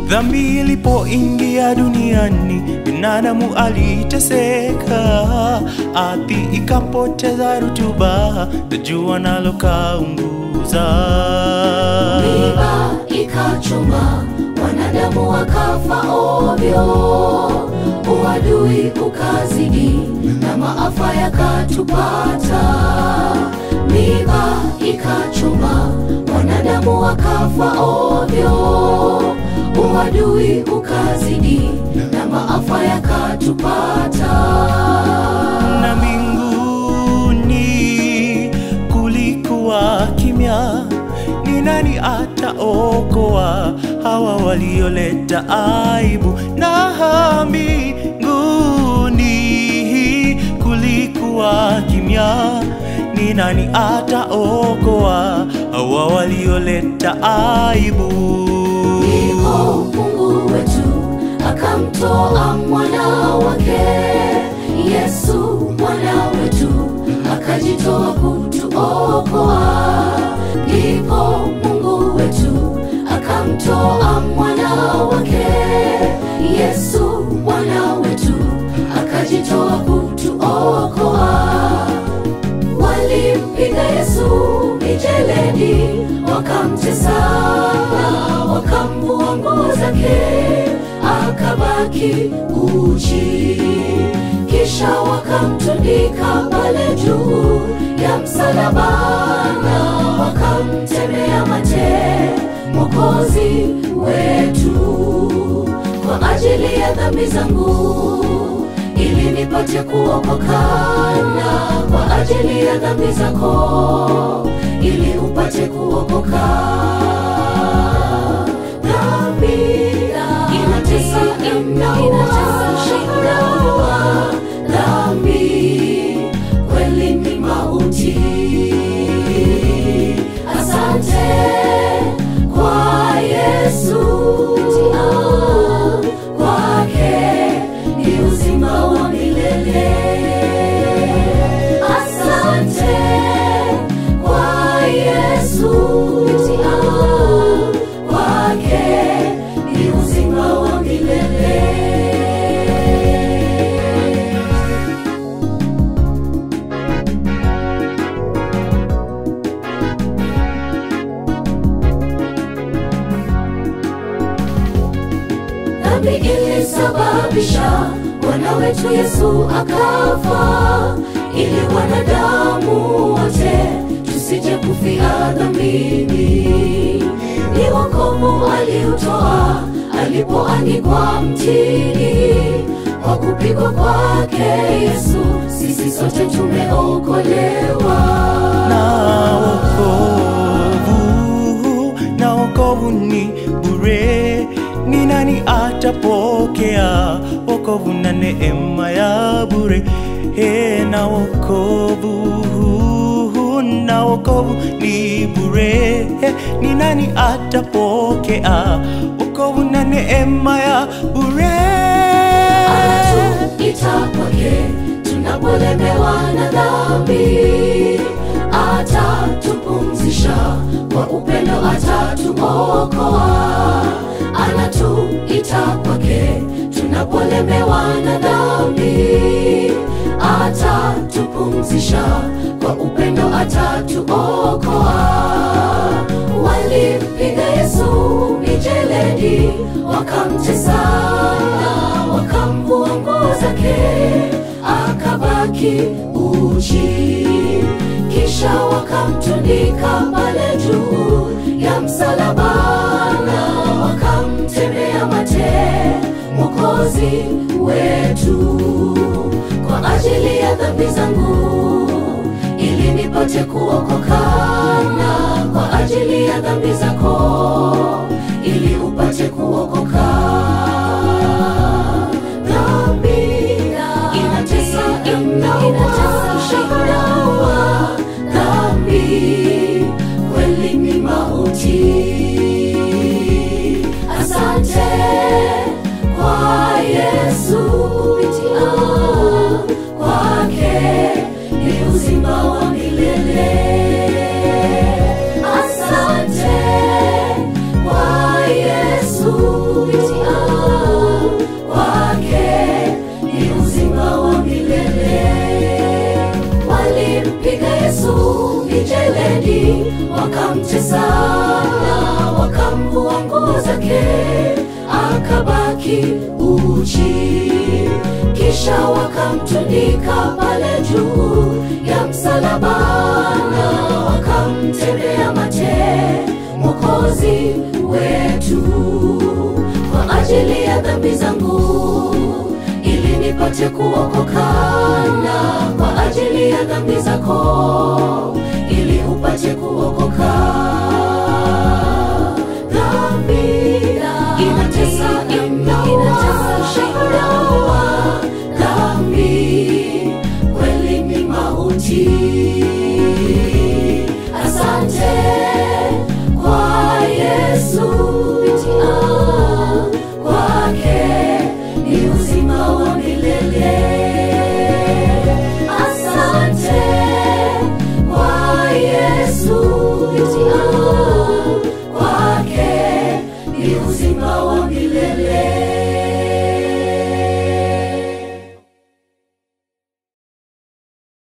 Dhambi ilipoingia duniani, binadamu aliteseka, ardhi ikapoteza rutuba, na jua nalo kaunguza. miba ikachoma, wanadamu wakafa ovyo, uadui ukazidi na maafa yakatupata. Miba ikachoma, wanadamu wakafa ovyo, uadui ukazidi na maafa yakatupata. na mbinguni kulikuwa kimya. Ni nani ataokoa hawa walioleta aibu? Na mbinguni kulikuwa kimya. Ni nani ataokoa hawa walioleta aibu? Ndipo Mungu wetu akamtoa mwana wake Yesu mwana wetu akajitoa kutuokoa. Ndipo Mungu wetu akamtoa mwana wake Yesu mwana wetu akajitoa kutuokoa walimpiga Yesu mijeledi, wakamtesa na wakamvua nguo zake, akabaki uchi. Kisha wakamtundika pale juu ya msalaba na wakamtemea mate Mwokozi wetu kwa ajili ya dhambi zangu ili nipate kuokoka na kwa ajili ya dhambi zako ili upate kuokoka. Dhambi inatesa, inaua, inaua. Dhambi kweli ni mauti. Asante kwa Yesu, Ah, kwake ni uzima wa milele. Asante kwa Yesu, Ah, kwake ni uzima wa milele. dhambi ilisababisha Bwana wetu Yesu akafa, ili wanadamu wote tusije kufia dhambini. Ni wokovu aliutoa alipoangikwa mtini, kwa kupigwa kwake Yesu sisi sote tumeokolewa. na wokovu, na wokovu ni bure. Ni nani atapokea wokovu na neema ya bure? He, na wokovu, na wokovu ni bure. He, ni nani atapokea wokovu na neema ya bure? anatuita kwake tunapolemewa na dhambi, atatupumzisha kwa upendo, atatuokoa. Anatuita kwake tunapolemewa na dhambi, atatupumzisha kwa upendo, atatuokoa walimpiga Yesu mijeledi, wakamtesa na wakamvua nguo zake, akabaki uchi. Kisha wakamtundika pale juu ya msalaba na wakamtemea mate Mwokozi wetu kwa ajili ya dhambi zangu ili nipate kuokoka na kwa ajili ya dhambi zako ili upate kuokoka. Dhambi inatesa, inaua, inaua. Dhambi kweli ni mauti. Asante kwa Yesu kupitia kwake ni uzima wa milele. Asante kwa wakamtesa na wakamvua nguo zake akabaki uchi kisha wakamtundika pale juu ya msalaba na wakamtendea mate mwokozi wetu kwa ajili ya dhambi zangu ili nipate kuokoka na kwa ajili ya dhambi zako ili upate kuokoka dhambi inatesa inaua dhambi kweli ni mauti asante kwa yesu kupitia kwake ni uzima wa milele asante kwa yesu kupitia kwake ni uzima wa